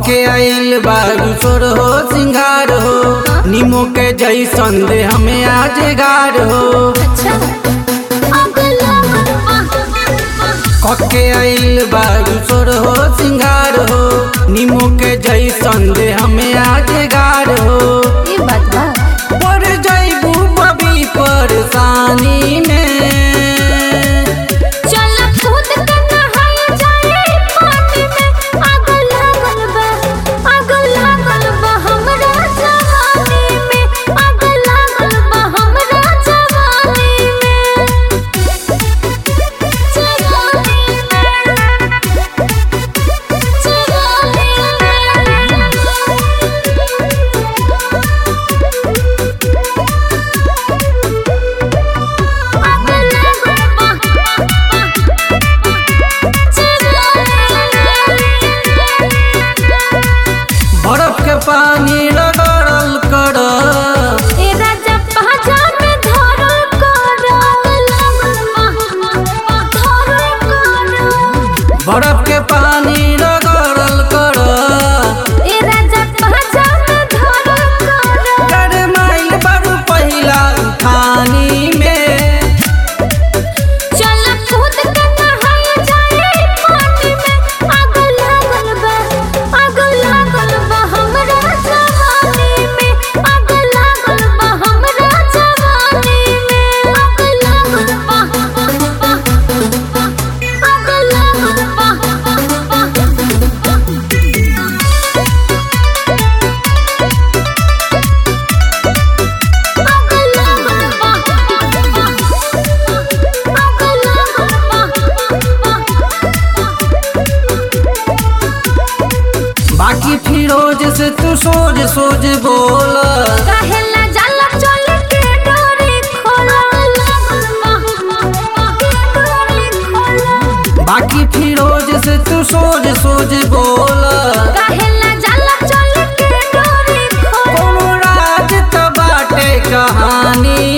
कके आइल बारू सोर हो सिंगार हो नीमो के जैसन दे हमें आज गार हो अच्छा अगला कके आइल बारू सोर हो सिंगार हो नीमो के जैसन दे हमें आज गार हो ये बात बा पर जैबू बबी परेशानी में चल कूद के नहाए जाए पानी में आग लागल बा आग लागल बा हमरा जवानी में आग लागल बा हमरा जवानी में जवानी बर्फ के पानी रगड़ल कर ए राजा पहचा में धरल करल धरल करल बर्फ के पानी रगड़ल कर ए राजा पहचा में धरल करल गरमाइल बड़ू पहिला खानी में चल कूद के नहाए जाए पानी में आग लागल बा आग लागल बा हमरा जवानी में आग लागल बा हमरा जवानी में आग लागल बा आग लागल बा आग लागल बा आग लागल बाकी फिरोज से तू सोच सोच बोल कहेला जाला चल के डोरी खोला डोरी खोला बाकी फिरोज से तू सोच सोच बोल कहेला जाला चल के डोरी खोला कोनो राज त बाटे कहानी